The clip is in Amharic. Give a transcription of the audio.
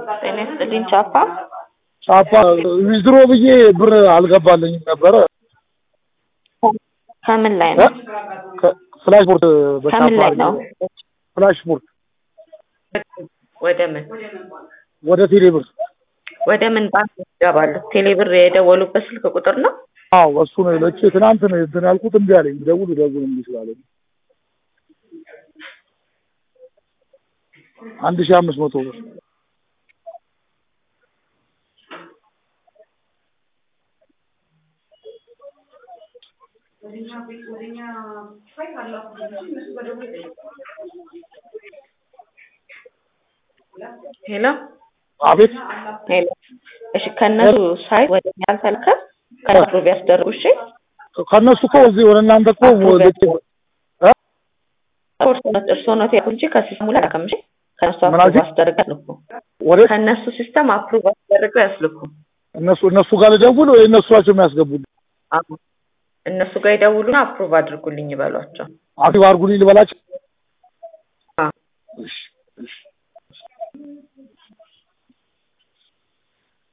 ጤና ይስጥልኝ ቻፓ። ቻፓ ዊዝድሮ ብዬ ብር አልገባልኝም ነበረ። ከምን ላይ ነው? ፍላሽ ቦርድ ከምን ላይ ነው? ፍላሽ ቦርድ ወደ ምን ወደ ቴሌ ብር። ወደ ምን ባንክ ይገባሉ? ቴሌብር የደወሉበት ስልክ ቁጥር ነው? አዎ እሱ ነው ለቼ ትናንት ነው እንትን ያልኩት እምቢ አለኝ። ደውል ደውል እምቢ ስላለኝ አንድ ሺህ አምስት መቶ ብር ሄሎ አቤት ሄሎ። እሺ ከነሱ ሳይት ወደ እኛ አልተልከም ከነሱ ቢያስደርጉ እሺ። ከእነሱ እኮ እዚህ ወደ እናንተ እኮ ልኬ እርስዎ ነው ያልኩት እንጂ ከሲስተሙ ላይ አላከም። እሺ ከነሱ ምን አፕሩቭ አልሽኝ? አስደርገው ያስልኩ። ወደ ከነሱ ሲስተም አፕሩቭ አስደርገው ያስልኩ። እነሱ እነሱ ጋር ልደውል ወይ እነሱ ናቸው የሚያስገቡልኝ? አዎ እነሱ ጋር ይደውሉና አፕሩቭ አድርጉልኝ ይበሏቸው። አክቲቭ አድርጉልኝ ልበላቸው? አዎ እሺ እሺ